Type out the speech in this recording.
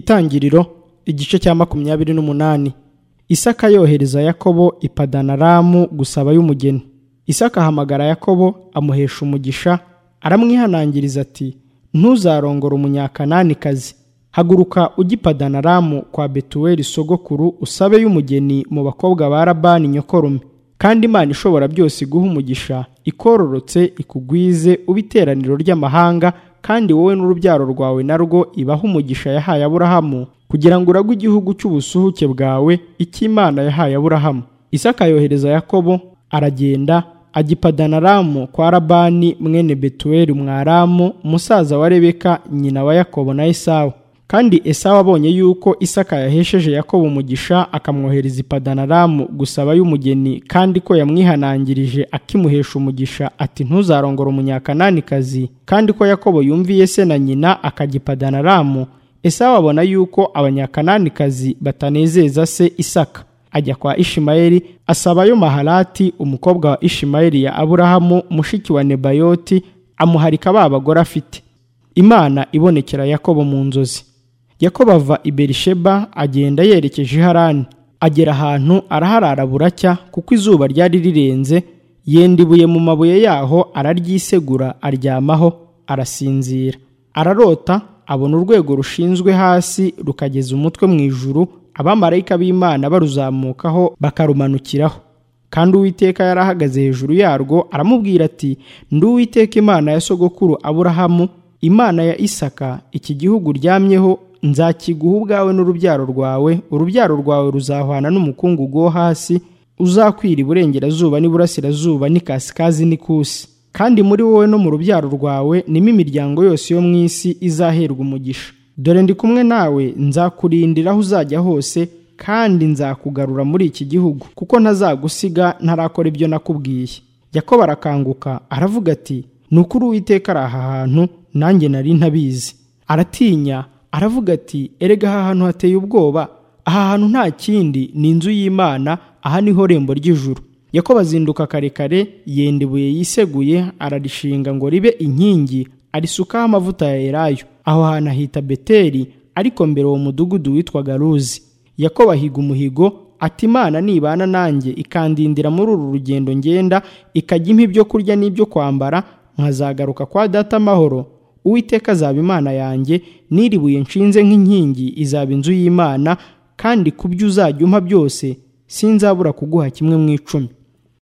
itangiriro igice cya makumyabiri n'umunani isaka yohereza yakobo i padanaramu gusaba y'umugeni isaka ahamagara yakobo amuhesha umugisha aramwihanangiriza ati ntuzarongore umunyakananikazi haguruka ujye i padanaramu kwa betuweli sogokuru usabe y'umugeni mu bakobwa ba rabani nyokorume kandi imana ishobora byose iguha umugisha ikororotse ikugwize uba iteraniro ry'amahanga kandi wowe n'urubyaro rwawe narwo ibaho umugisha yahaye aburahamu kugira ngo uragwe igihugu cy'ubusuhuke bwawe icy'imana yahaye aburahamu isaka yohereza yakobo aragenda agipadanaramu kwa rabani mwene betuweli mwaramu musaza wa rebeka nyina wa yakobo na esawu kandi esawu abonye yuko isaka yahesheje yakobo umugisha akamwohereza ipadanaramu gusaba y'umugeni kandi ko yamwihanangirije akimuhesha umugisha ati ntuzarongore umunyakananikazi kandi ko yakobo yumviye se na nyina akagipadanaramu esawu abona yuko abanyakananikazi batanezeza se isaka ajya kwa ishimayeli asabayo maharati umukobwa wa ishimayeli ya aburahamu mushiki wa nebayoti amuharika ba bagore afite imana ibonekera yakobo mu nzozi yakobo ava i berisheba agenda yerekeje iharani agera ahantu araharara buracya kuko izuba ryari rirenze yenda ibuye mu mabuye yaho araryisegura aryamaho arasinzira ararota abona urwego rushinzwe hasi rukageza umutwe mu ijuru abamarayika b'imana baruzamukaho bakarumanukiraho kandi uwiteka yari ahagaze hejuru yarwo aramubwira ati ndi uwiteka imana ya sogokuru aburahamu imana ya isaka iki gihugu uryamyeho nzakiguha ubwawe n'urubyaro rwawe urubyaro rwawe ruzahwana n'umukungugu wo hasi uzakwira iburengerazuba n'iburasirazuba n'ikasikazi n'ikusi kandi muri wowe no mu rubyaro rwawe nimo imiryango yose yo mu isi izaherwa umugisha dore ndi kumwe nawe nzakurindira aho uzajya hose kandi nzakugarura muri iki gihugu kuko ntazagusiga ntarakora ibyo nakubwiye yakobo arakanguka aravuga ati ni ukuri uwiteka ari aha hantu nanjye nari ntabizi aratinya aravuga ati erega aha hantu hateye ubwoba aha hantu nta kindi ni inzu y'imana aha niho rembo ry'ijuru yakobo azinduka kare kare yenda ibuye yiseguye ararishinga ngo ribe inkingi arisukaho amavuta ya elayo aho hantu ahita beteri ariko mbere uwo mudugudu witwaga ruzi yakobo ahiga umuhigo ati imana nibana nanjye ikandindira muri uru rugendo ngenda ikajya impa ibyo kurya n'ibyo kwambara nkazagaruka kwa data amahoro uwiteka azaba imana yanjye niribuye nshinze nk'inkingi izaba inzu y'imana kandi ku byo uzajya umpa byose sinzabura kuguha kimwe mu icumi